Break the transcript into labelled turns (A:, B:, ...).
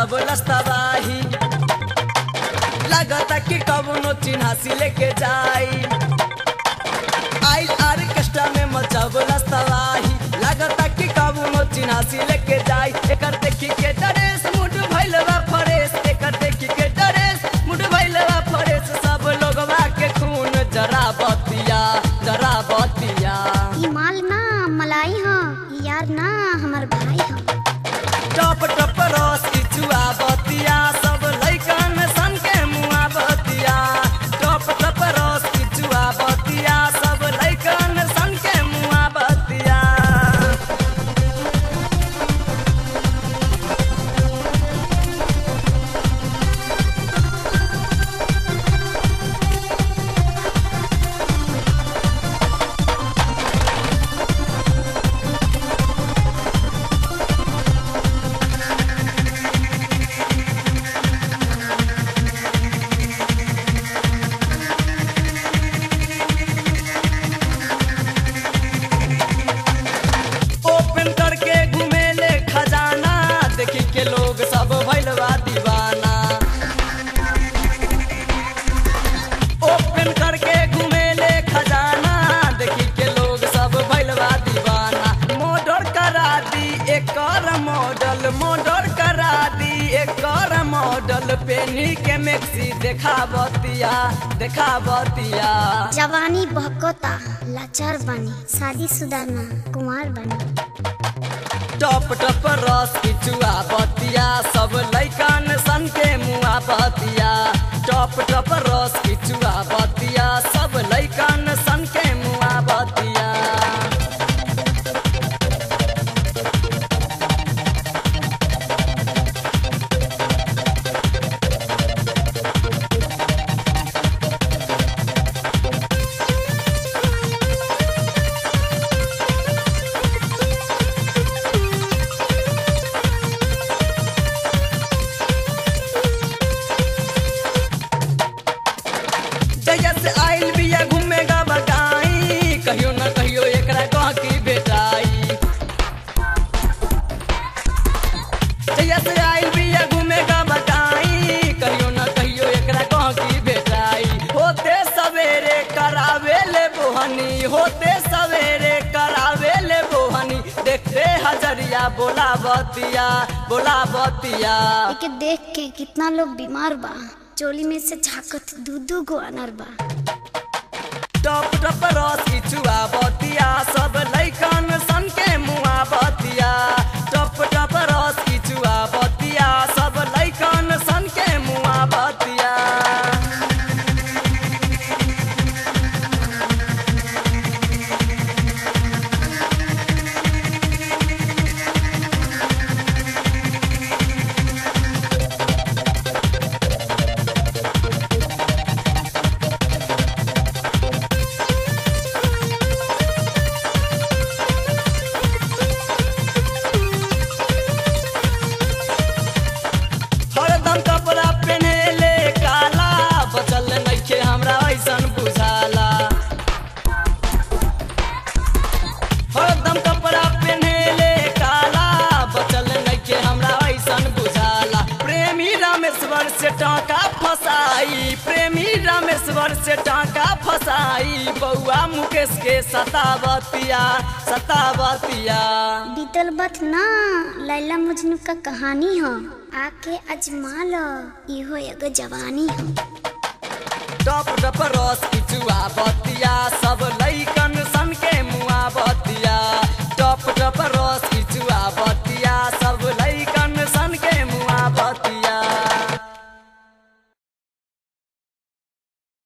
A: मचाब लस्तबाही लागता कि कवनो चिन्हासी लेके जाई आई आर्केस्ट्रा में मचाब लस्तबाही लागता कि कवनो चिन्हासी लेके जाई एकर देखी के ड्रेस मुड भइलवा फरेस एकर देखी के ड्रेस मुड भइलवा फरेस सब लोगवा के खून जरा बतिया जरा बतिया
B: ई माल ना मलाई ह ई यार ना हमार भाई ह
A: टप टप रस इचुआ बतिया सब लैकन सन के मुआ बतिया टप टप रस इचुआ बतिया सब लैकन सन के मुआ बतिया ओपन करके घुमेले खजाना देखी के लोग सब भैलवा दीवाना ओपन करके घुमेले खजाना देखी के लोग सब भैलवा दीवाना मॉडल करा दी एकर मॉडल मॉडल करा दी एकर मॉडल पेनी के मैक्सी देखावतिया देखावतिया
B: जवानी बहकोता लाचार बनी शादी शुदा ना कुमार बनी
A: टप टप रस किचुआ बतिया सब लैकन सन के मुआ बतिया टप टप रस किचुआ बतिया सब लैकन सन के मुआ बतिया जहिया से आइल बिया घूमेगा बगाई कहियो न कहियो एकरा कह की बेटाई जहिया से आइल बिया घूमेगा बगाई कहियो न कहियो एकरा कह की बेटाई होते सवेरे करावे ले बोहनी होते सवेरे करावे ले बोहनी देखते हजरिया बोला बतिया बोला बतिया
B: एके देख के कितना लोग बीमार बा चोली में से झाकत दू दू गो अनर बा
A: टप टप रस किचुआ बतिया सब लैकन सन के मुआ बतिया टप टप रस किचुआ बतिया सब लैकन सन के मुआ बतिया हरदम कपड़ा पहनेले काला बचल नइखे हमरा ऐसन बुझाला हरदम कपड़ा पहनेले काला बचल नइखे हमरा ऐसन बुझाला प्रेमी रामेश्वर से टाका फसाई प्रेमी रामेश्वर से टाका फसाई बउआ मुकेश के सतावतिया सतावतिया
B: बीतल बत ना लैला मजनू का कहानी ह आके अजमा लो इहो एगो जवानी ह
A: टप टप रस किचुआ बत